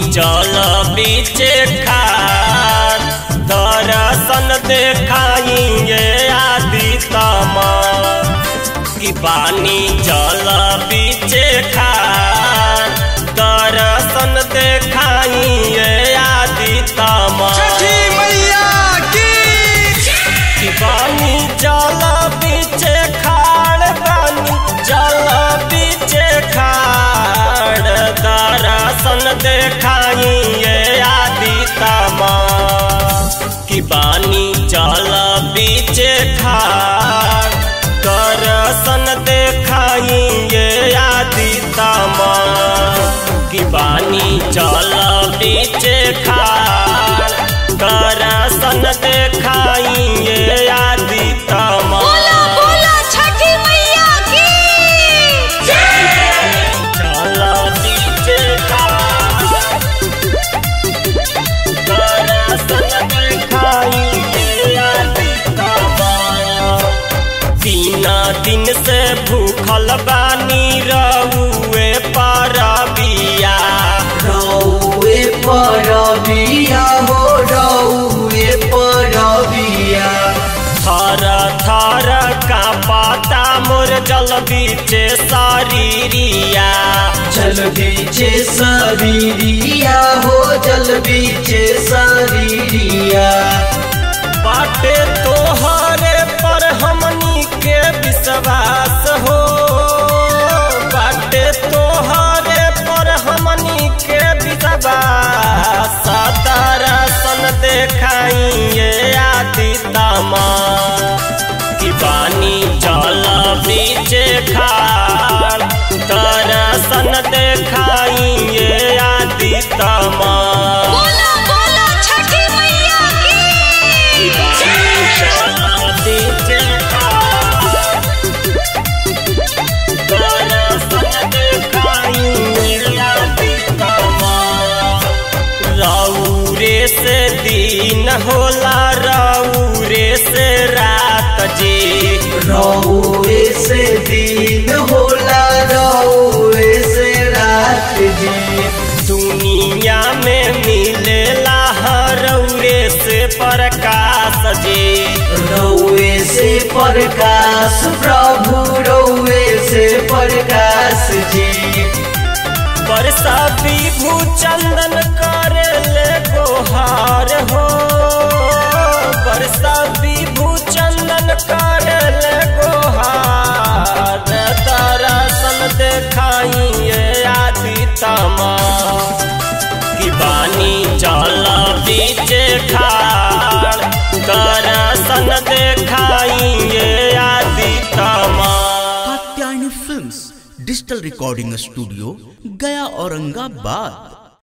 जल बीचे खार दर्शन देखाइए आदि तमार कि पानी जल बीचे खार दर्शन देखाइए आदि तमार छठी मैया की कि पानी जल बीचे खाड़ पानी जल बीचे खाड़ दर्शन देखाइए आदि तमा कि पानी जल बीचे खाड़ दर्शन देखाइए आदि तमा कि पानी जल बीचे खाड़ दर्शन देखाइए आदि तमा बोला बोला छठी मैया की चल बीचे खाड़ दर्शन देखाइए आदि तमा तीन दिन से भूखल बानी रहुए परबिया रौए परबिया हो रौए परबिया थर थर का पाता मोर जल बीचे शरीरिया जल बीचे शरीरिया हो जल बीचे शरीरिया बाटे तोहरे पर हमनी के विश्वास हो बाटे तोहरे पर हमनी के विश्वास दर्शन देखाइए आदि तमा कि पानी जल बीचे खाड़ दर्शन देखाइए आदि तमा बोला बोला छठी मैया की रौरे से दिन होला रौरे से रात जी रौए से दिन होला रौए से रात जी दुनिया में मिलेला रौरे से प्रकाश जी रौए से प्रकाश प्रभु रौए से प्रकाश जी वर्षा विभू चंदन करे ले गोहार हो वर्षा विभू चंदन करे ले गोहार दर्शन देखाइए आदि तमा कि पानी जल बीचे खाड़ दर्शन देखाइए आदि तमा Katyayani films digital recording studio Gaya Aurangabad